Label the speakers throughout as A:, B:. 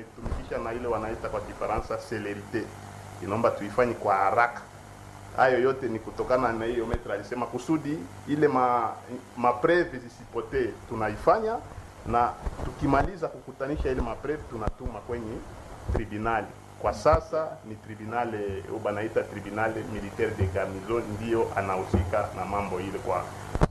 A: tunaitumikisha na ile wanaita kwa Kifaransa celerite, inaomba tuifanye kwa haraka. Hayo yote ni kutokana na hiyo metre alisema, kusudi ile ma, mapreve zisipotee, tunaifanya na tukimaliza kukutanisha ile mapreve tunatuma kwenye tribunali. Kwa sasa ni tribunale banaita tribunale militaire de garnison, ndiyo anahusika na mambo ile kwa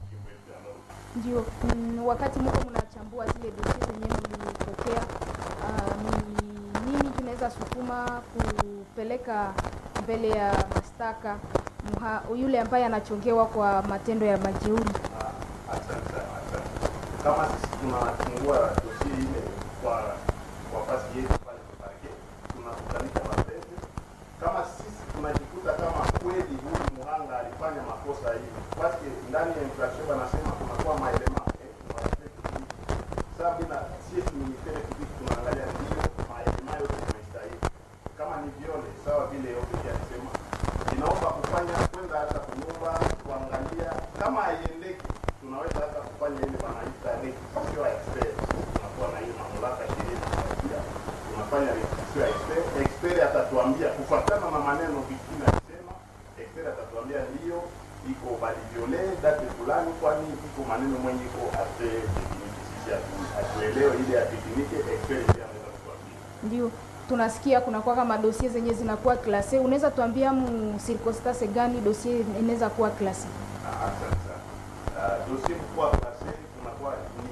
B: Ndio, mm, wakati mko mnachambua zile dosie zenyewe mlipokea, uh, ni nini tunaweza sukuma kupeleka mbele ya mashtaka mha- yule ambaye anachongewa kwa matendo ya majeuri?
A: Asante sana, asante. Kama sisi tunafungua dosie ile kwa kwa fasi yetu pale kwa parquet, tunakutanisha mapenzi. Kama sisi tunajikuta kama kweli huyu muhanga alifanya makosa hii, basi ndani ya infraction wanasema kunakuwa maelema eh, maaspect hivi. Sasa bila sisi ministere publique tunaangalia ndio maelema yote yanastahili. Kama ni viole sawa vile ofisi alisema, inaomba kufanya kwenda hata kunyumba kuangalia kama haiendeki, tunaweza hata kufanya ile wanaita requisition expert. Tunakuwa na hiyo mamlaka sheria inapatia, tunafanya requisition expert. Expert atatuambia kufuatana na maneno victime alisema, expert atatuambia ndio iko baliviole date fulani, kwani iko maneno mwenye iko ate tekniki. Sisi hatu- hatuelewe ile ya tekniki, expert ndiye anaweza kutuambia.
B: Ndio tunasikia kunakuwa kama dosie zenye zinakuwa klase. Unaweza tuambia mu circonstance gani dosie inaweza kuwa klase?
A: Ah, Asante sana. Ah, dosie kukuwa klase kunakuwa ni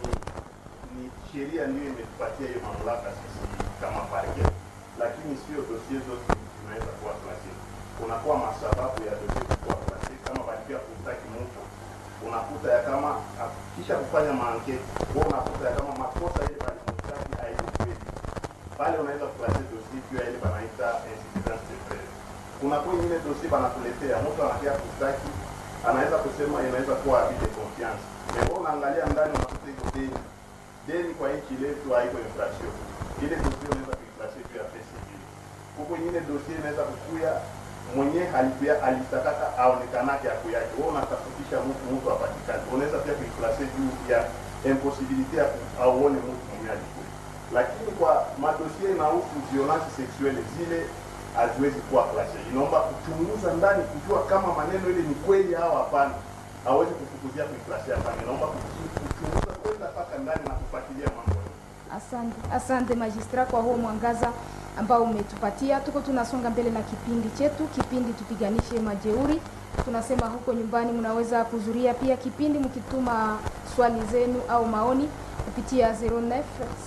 A: ni sheria ndio imetupatia hiyo mamlaka sisi kama parke, lakini sio dosie zote zinaweza kuwa klase. Kunakuwa masababu ya dosie kukuwa klase, kama balikia kutaki mtu unakuta ya kama ah, kisha kufanya maanketi wewe unakuta ya kama makosa ile balimutaki haikukweli pale unaweza kuklase dosie juu ya ile banaita insuffisance de preuve. Kuna kwa ingine dosie banakuletea mtu anakia kustaki, anaweza kusema inaweza kuwa habite confiance, mais wewe unaangalia ndani unakuta iko deni deni kwa nchi letu haiko infraction. Ile dosie unaweza kuiklase juu ya pesa civile. Huko ingine dosie inaweza kukuya mwenye alikuya alitakaka aonekanake ako yake, wewe unatafutisha mtu mtu apatikane, unaweza pia kuiklase juu ya impossibility ya ku- auone mtu mwenye alikuwa lakini kwa madosie inahusu violence sexuelle zile haziwezi kuwa klase. Inaomba kuchunguza ndani kujua kama maneno ile ni kweli au hapana. Hawezi kufukuzia kuiklase hapana. Inaomba kuchu- kuchunguza kwenda mpaka ndani na kufuatilia mambo hayo.
B: Asante, asante magistrat kwa huo mwangaza ambao umetupatia. Tuko tunasonga mbele na kipindi chetu, kipindi tupiganishe majeuri. Tunasema huko nyumbani mnaweza kuzuria pia kipindi mkituma swali zenu au maoni kupitia 09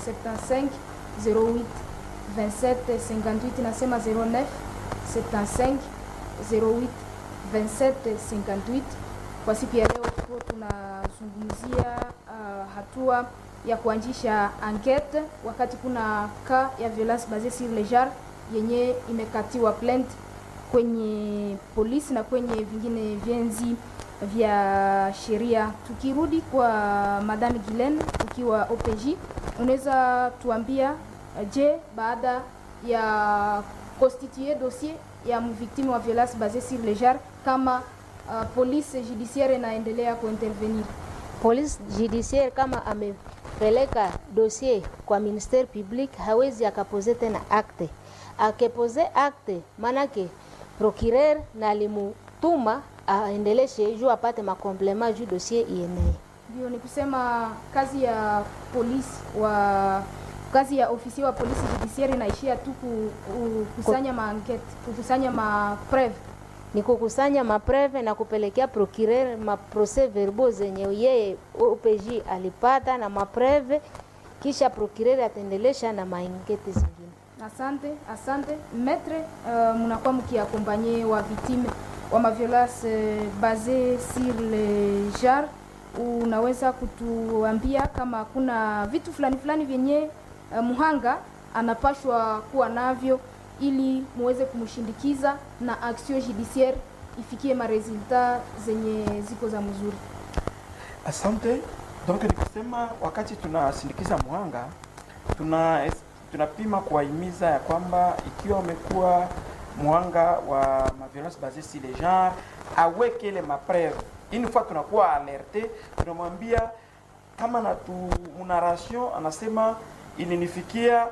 B: 75 08 27 58. Nasema 09 75 08 27 58. Kwa siku ya leo tuko tunazungumzia uh, hatua ya kuanzisha enquete wakati kuna ka ya violence basée sur le genre yenye imekatiwa plainte kwenye polisi na kwenye vingine vyenzi vya sheria. Tukirudi kwa Madame Gilen, ukiwa OPJ, unaweza tuambia uh, je, baada ya constituer dossier ya mvictime wa violence basée sur le genre kama uh, police judiciaire inaendelea kuintervenir?
C: Police judiciaire kama amepeleka dossier kwa ministère public hawezi akapoze tena acte. Akepose acte manake procureur na alimutuma aendeleshe juu apate makomplema juu dossier ienee.
B: Ndio ni kusema kazi ya polisi wa kazi ya ofisi wa polisi judiciaire inaishia tu ku- kukusanya maankete, kukusanya mapreve.
C: ni kukusanya mapreve na kupelekea procureur maprocès verbaux zenye yeye OPJ alipata na mapreve, kisha procureur ataendelesha na mainkete zingine.
B: Asante, asante metre. Uh, mnakuwa mkiakompanye wa victime wa maviolence uh, basée sur le genre. Unaweza kutuambia kama kuna vitu fulani fulani vyenye uh, muhanga anapashwa kuwa navyo ili muweze kumshindikiza na action judiciaire ifikie maresultat zenye ziko za mzuri.
D: Asante. Donc ni kusema wakati tunasindikiza muhanga tuna tunapima kuwahimiza ya kwamba ikiwa umekuwa muhanga wa maviolence basée sur le genre aweke ile mapreve. Une fois tunakuwa alerte, tunamwambia kama na tu narration anasema ilinifikia